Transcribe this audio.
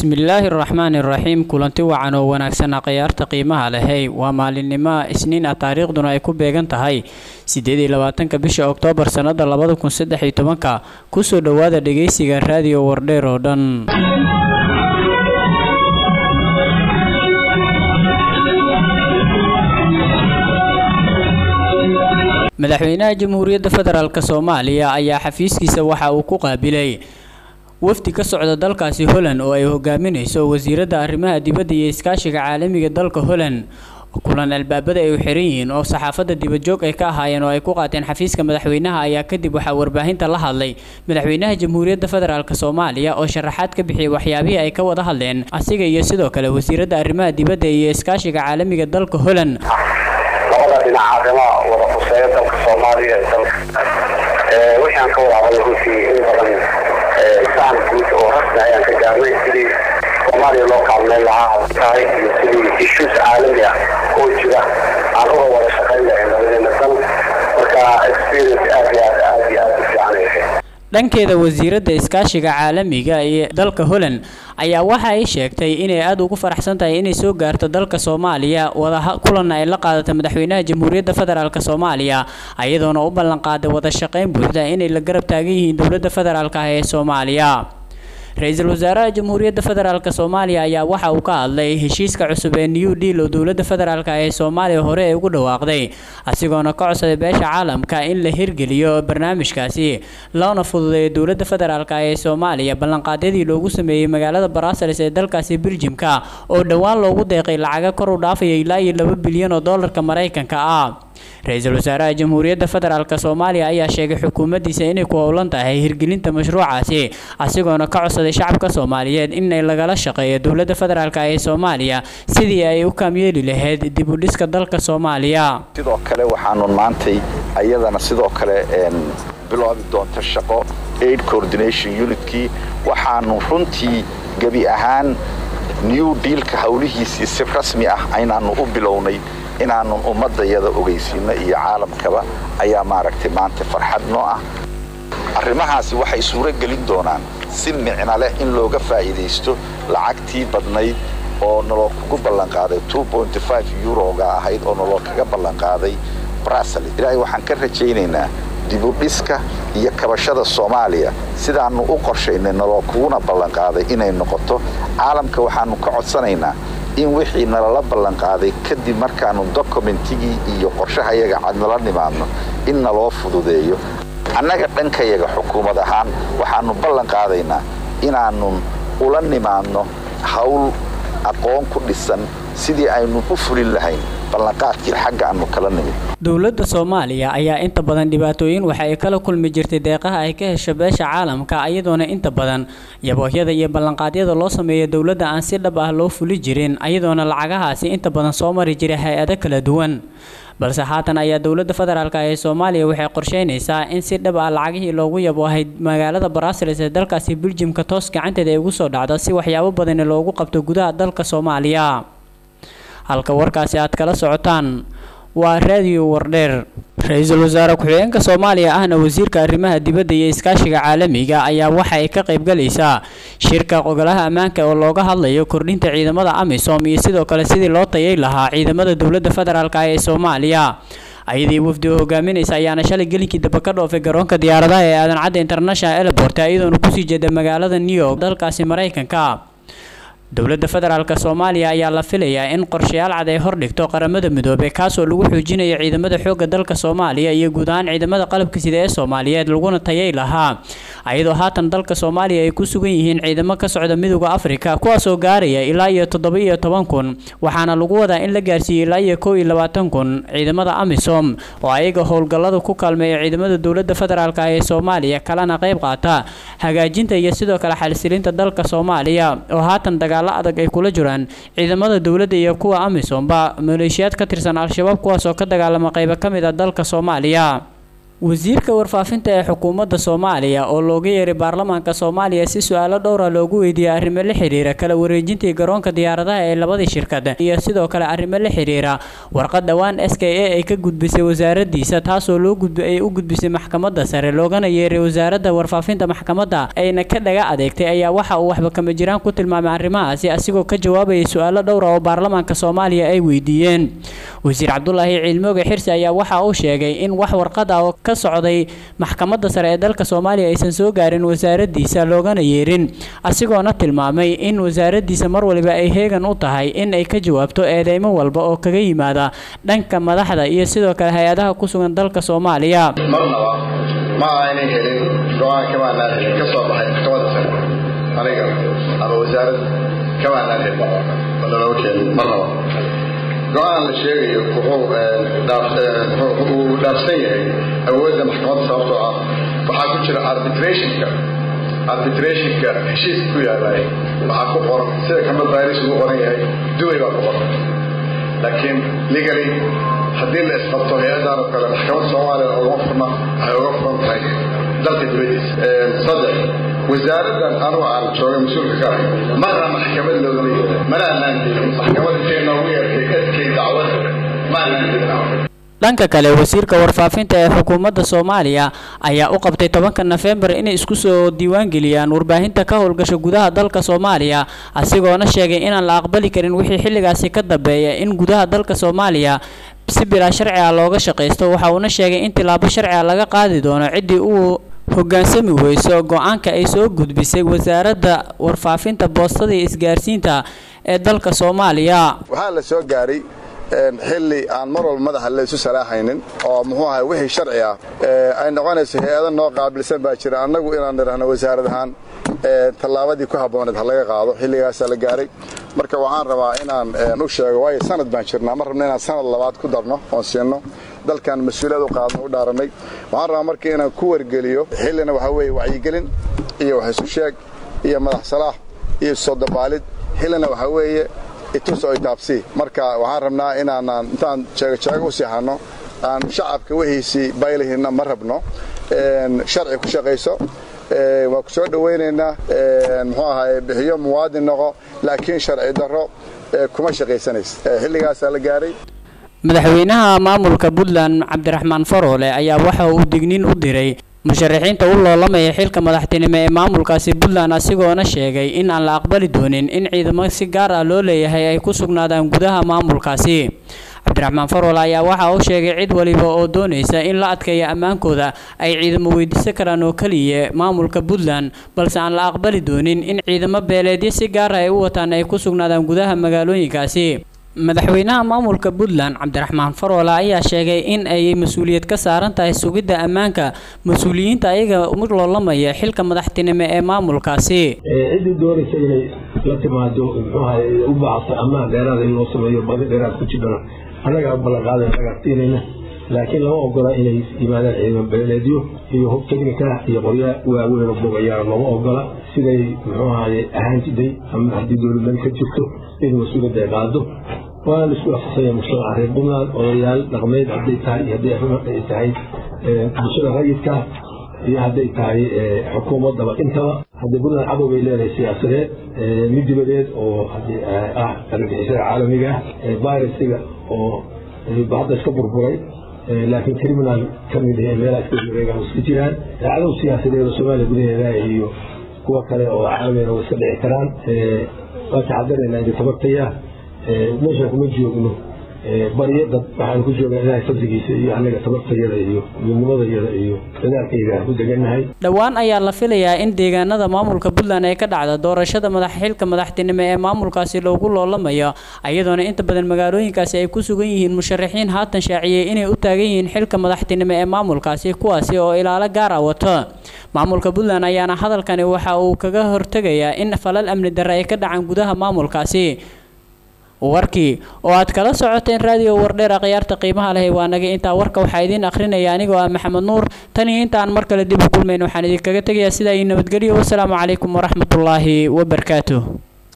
bismillaahi raxmaani raxiim kulanti wacan oo wanaagsan akhyaarta qiimaha lehey waa maalinimo isniin ah taariikhduna ay ku beegan tahay sideed iyo labaatanka bisha oktoobar sannada labada kun saddex iyo tobanka kusoo dhowaada dhegeysiga raadiyo wardheer oo dhan madaxweynaha jamhuuriyadda federaalk soomaaliya ayaa xafiiskiisa waxa uu ku qaabilay wafdi ka socda dalkaasi holland oo ay hogaaminayso wasiiradda arrimaha dibadda iyo iskaashiga caalamiga dalka holland kulan albaabada ay u xiran yihiin oo saxaafadda dibadjoog ay ka ahaayeen oo ay ku qaateen xafiiska madaxweynaha ayaa kadib waxaa warbaahinta la hadlay madaxweynaha jamhuuriyadda federaalk soomaaliya oo sharaxaad ka bixiyay waxyaabihii ay ka wada hadleen asiga iyo sidoo kale wasiiradda arrimaha dibadda iyo iskaashiga caalamiga dalka holland labada dhinac arrimaha wada khuseeya dalka soomaaliya ee dalka wixii aan ka wada hadalna runtii in badan isaan guud oo rasmi ayaan ka gaarnay sidii soomaaliya loo kaalmeyn lahaa tahay iyo sidii issues caalami ah oo jira aan uga wada shaqayn lahayn labadeena dal marka experience aad iyo aad aad iyo aad u fiican ay ahayd dhankeeda wasiiradda iskaashiga caalamiga ee dalka holland ayaa waxa ay sheegtay inay aada ugu faraxsan tahay inay soo gaarto dalka soomaaliya wada kulanna ay la qaadato madaxweynaha jamhuuriyadda federaalk soomaaliya ayadoona u ballanqaaday wada shaqayn buuxda inay la garab taagan yihiin dowladda federaalk ah ee soomaaliya ra-iisul wasaaraha jamhuuriyadda federaalk soomaaliya ayaa waxa uu ka hadlay heshiiska cusub ee new deal oo dowladda federaalk ee soomaaliya hore ay ugu dhawaaqday asigoona ka codsaday beesha caalamka in la hirgeliyo barnaamijkaasi loona fududeeyo dowladda federaalk ee soomaaliya ballanqaadyadii loogu sameeyey magaalada baraasalis ee dalkaasi beljimka oo dhowaan loogu deeqay lacaga kor u dhaafaya ilaa iyo laba bilyan oo doolarka maraykanka ah ra-iisul wasaaraha jamhuuriyadda federaalk soomaaliya ayaa sheegay xukuumaddiisa inay ku howlan tahay hirgelinta mashruucaasi asigoona ka codsaday shacabka soomaaliyeed inay lagala shaqeeyo dowladda federaalk ee soomaaliya sidii ay u kaamyeeli lahayd dib u dhiska dalka soomaaliya sidoo kale waxaanu maantay ayadana sidoo kale biloobi doonta shaqo aid coordination unitkii waxaanu runtii gebi ahaan new dealka howlihiisii si rasmi ah aynaanu u bilownay inaanun ummadayada ogeysiino iyo caalamkaba ayaa maaragtay maanta farxad noo ah arrimahaasi waxay suuro gelin doonaan si micno leh in looga faa'iidaysto lacagtii badnayd oo naloo kugu ballanqaaday yuroga ahayd oo naloo kaga ballanqaaday brasel ilaahay waxaan ka rajaynaynaa dibudhiska iyo kabashada soomaaliya sidaannu u qorshaynay naloo kuguna ballanqaaday inay noqoto caalamka waxaannu ka codsanaynaa in wixii nalala ballanqaaday kadib markaannu dokumentigii iyo qorshahayaga cad nala nimaadno in naloo fududeeyo annaga dhankayaga xukuumad ahaan waxaannu ballan qaadaynaa inaannun ula nimaadno hawl aqoon ku dhisan sidii aynu u fulin lahayn ballanqaadkii xagga aannu kala nimid dowladda soomaaliya ayaa inta badan dhibaatooyin waxa ay kala kulmi jirtay deeqaha ay ka hesho beesha caalamka ayadoona inta badan yaboohyada iyo ballanqaadyada loo sameeya dowladda aan si dhab ah loo fuli jirin ayadoona lacagahaasi inta badan soo mari jiray hay-ado kala duwan balse haatan ayaa dowladda federaalk ee soomaaliya waxay qorsheynaysaa in si dhab ah lacagihii loogu yaboohay magaalada baraasalis ee dalkaasi beljimka toos gacanteeda ay ugu soo dhacdo si waxyaabo badani loogu qabto gudaha dalka soomaaliya halka warkaasi aad kala socotaan waa raadiyo wardheer ra-iisul wasaare ku-xigeenka soomaaliya ahna wasiirka arrimaha dibadda iyo iskaashiga caalamiga ayaa waxa ay ka qaybgalaysaa shirka ogolaha ammaanka oo looga hadlayo kordhinta ciidamada amisom iyo sidoo kale sidii loo tayay lahaa ciidamada dowladda federaalk ee soomaaliya ayadii wafdi oo hogaaminaysa ayaana shalay gelinkii daba ka dhoofay garoonka diyaaradaha ee aadan cadda international airport iyadoona kusii jeeda magaalada new york dalkaasi maraykanka dowladda federaalk soomaaliya ayaa la filayaa in qorshayaal cad ay hordhigto qaramada midoobey kaasoo lagu xoojinayo ciidamada xoogga dalka soomaaliya iyo guud ahaan ciidamada qalabka sida ee soomaaliyeed laguna tayay lahaa ayadoo haatan dalka soomaaliya ay ku sugan yihiin ciidamo ka socda midooda afrika kuwaasoo gaaraya ilaa iyo toddoba iyo toban kun waxaana lagu wadaa in la gaarsiiyey ilaa iyo kow iyo labaatan kun ciidamada amisom oo ayaga howlgallada ku kaalmeeya ciidamada dowladda federaalk ee soomaaliya kalena qayb qaata hagaajinta iyo sidoo kale xalisilinta dalka soomaaliya oo haatan dagaal adag ay kula jiraan ciidamada dowladda iyo kuwa amisomba maleeshiyaad ka tirsan al-shabaab kuwaas oo ka dagaalama qaybo ka mid a dalka soomaaliya wasiirka warfaafinta ee xukuumadda soomaaliya oo looga yeeray baarlamaanka soomaaliya si su-aalo dhowra loogu weydiiyey arrimo la xiriira kala wareejintii garoonka diyaaradaha ee labadii shirkad iyo sidoo kale arrimo la xiriira warqad dhowaan s k a ay ka gudbisay wasaaradiisa taasoo loo ay u gudbisay maxkamadda sare loogana yeeray wasaaradda warfaafinta maxkamadda ayna ka dhaga adeegtay ayaa waxa uu waxba kama jiraan ku tilmaamay arrimahaasi asigoo ka jawaabayay su-aalo dhowra oo baarlamaanka soomaaliya ay weydiiyeen wasiir cabdulaahi ciilmooge xirsi ayaa waxa uu sheegay in wax warqad ah oo ka socday maxkamadda sare ee dalka soomaaliya aysan soo gaarin wasaaradiisa loogana yeerin asigoona tilmaamay in wasaaradiisa mar waliba ay heegan u tahay in ay ka jawaabto eedeymo walba oo kaga yimaada dhanka madaxda iyo sidoo kale hay-adaha ku sugan dalka soomaaliya marnaba ma aynay helin go-aan kamaanaan helin ka soo baxay maxkamadda sare aniga ama wasaarad kamaanaan helin naloo keenin marnaba go-aan la sheegayo wuxuu dhaafsan yahay awoodda maxkamadda sababtoo ah waxaa ku jira arbitrationka arbitrationka heshiiska ku yaalaay waxaa ku qoran sida kama baaris ugu qoran yahay dubay baa ku qoran laakiin legally haddii la isqabto hay-adan oo kale maxkamadda soomaaliya ugama furna waxay uga furan tahay dalka dibadiisa saddex wasaaraddan anugu aan joogay mas-uulka ka ahay marna maxkamad loogama yeerin mana anaan gelin maxkamad intay noogu yeertay adkay dacwad ma anaan gelin dhanka kale wasiirka warfaafinta ee xukuumadda soomaaliya ayaa u qabtay tobanka nofembar inay isku soo diiwaangeliyaan warbaahinta ka howlgasha gudaha dalka soomaaliya asigoona sheegay inaan la aqbali karin wixii xilligaasi ka dambeeya in gudaha dalka soomaaliya si bilaa sharci ah looga shaqaysto waxa uuna sheegay in tilaabo sharci ah laga qaadi doono ciddii uu hoggaansami weyso go-aanka ay soo gudbisay wasaaradda warfaafinta boostada iyo isgaarsiinta ee dalka soomaaliya waxaa la soo gaaray xilli aan mar walba madaxa laysu salaaxaynin oo muxuu ahay wixii sharci ah ay noqonayso hay-ada noo qaabilsan baa jira annagu inaan nidhaahno wasaarad ahaan tallaabadii ku habbooneed ha laga qaado xilligaasaa la gaaray marka waxaan rabaa inaan u sheego waayo sanad baan jirnaa ma rabno inaan sanad labaad ku darno oon siinno dalkan mas-uuliyad u qaadno u dhaaranay waxaan rabaa marka inaan ku wargeliyo xillina waxaa weeye wacyigelin iyo wax isu sheeg iyo madax salaax iyo soo dabaalid xillina waxaa weeye itus oo itaabsi marka waxaan rabnaa inaanaan intaan jeegojeego u siixanno aan shacabka wixiisii baylihinna ma rabno sharci ku shaqayso waan ku soo dhowaynaynaa muxuu ahaye bixiyo muwaadin noqo laakiin sharci darro kuma shaqaysanaysa xilligaasaa la gaaray madaxweynaha maamulka puntland cabdiraxmaan faroole ayaa waxa uu digniin u diray musharaxiinta u loolamaya xilka madaxtinimo ee maamulkaasi puntland asigoona sheegay in aan la aqbali doonin in ciidamo si gaar ah loo leeyahay ay ku sugnaadaan gudaha maamulkaasi cabdiraxmaan faroole ayaa waxa uu sheegay cid waliba oo doonaysa in la adkeeyo ammaankooda ay ciidamo weydiisan karaan oo keliya maamulka puntland balse aan la aqbali doonin in ciidamo beeleedyo si gaar ah ay u wataan ay ku sugnaadaan gudaha magaalooyinkaasi madaxweynaha maamulka puntland cabdiraxmaan faroole ayaa sheegay in ay mas-uuliyad ka saaran tahay sugidda ammaanka mas-uuliyiinta ayaga u loolamaya xilka madaxtinimo ee maamulkaasi ciddii doonaysa inay la timaado muxuuahay u baacsa ammaan dheeraada in loo sameeyo badi dheeraad ku jidhana annagaa ballanqaaday annagaa siinayna laakiin lama ogola inay yimaadaan ciidamo beeleedyo iyo hub technica iyo qorya waaweyn oo bogayaana lama ogola siday muxuu ahaye ahaan jiday ama haddii dowladnimo ka jirto in mas-uuliyadda ay qaado waa la isku afsaya mujtamaca reer puntland odayaal dhaqmeed hadday tahay iyo hadday arrimo ay tahay bulshada rayidka iyo hadday tahay xukuumaddaba intaba haddii puntland cadow bay leedahay siyaasadeed mid dibadeed oo ah argagixisada caalamiga ah virusiga oo hadda iska burburay laakiin criminal ka mid ah meelaha iska wareegaan iska jiraan cadow siyaasadeed oo soomaaliya gudaheeda iyo kuwa kale oo caalamina way iska dhici karaan waan taxadarayna idin tabartaya meeshaan kuma joogno baryo dad waxaan ku joognaa ilaahay fadligiisa iyo annaga tabartayada iyo midnimadayada iyo dadaalkayga ku degannahay dhowaan ayaa la filayaa in deegaanada maamulka puntland ay ka dhacda doorashada madax xilka madaxtinimo ee maamulkaasi loogu loolamayo iyadoona inta badan magaalooyinkaasi ay ku sugan yihiin musharaxiin haatan shaaciyey inay u taagan yihiin xilka madaxtinimo ee maamulkaasi kuwaasi oo ilaalo gaar ah wato maamulka puntland ayaana hadalkani waxa uu kaga hortegayaa in falal amni darre ay ka dhacaan gudaha maamulkaasi warkii oo aad kala socoteen raadiyo wardheer khiyaarta qiimaha leh waa naga intaa warka waxaa idiin akhrinaya anigoo ah maxamed nuur tan iyo intaan mar kale dib u kulmayn waxaan idinkaga tegayaa sidaa iyo nabadgelyo wasalaamu calaykum waraxmatullaahi wabarakaatuh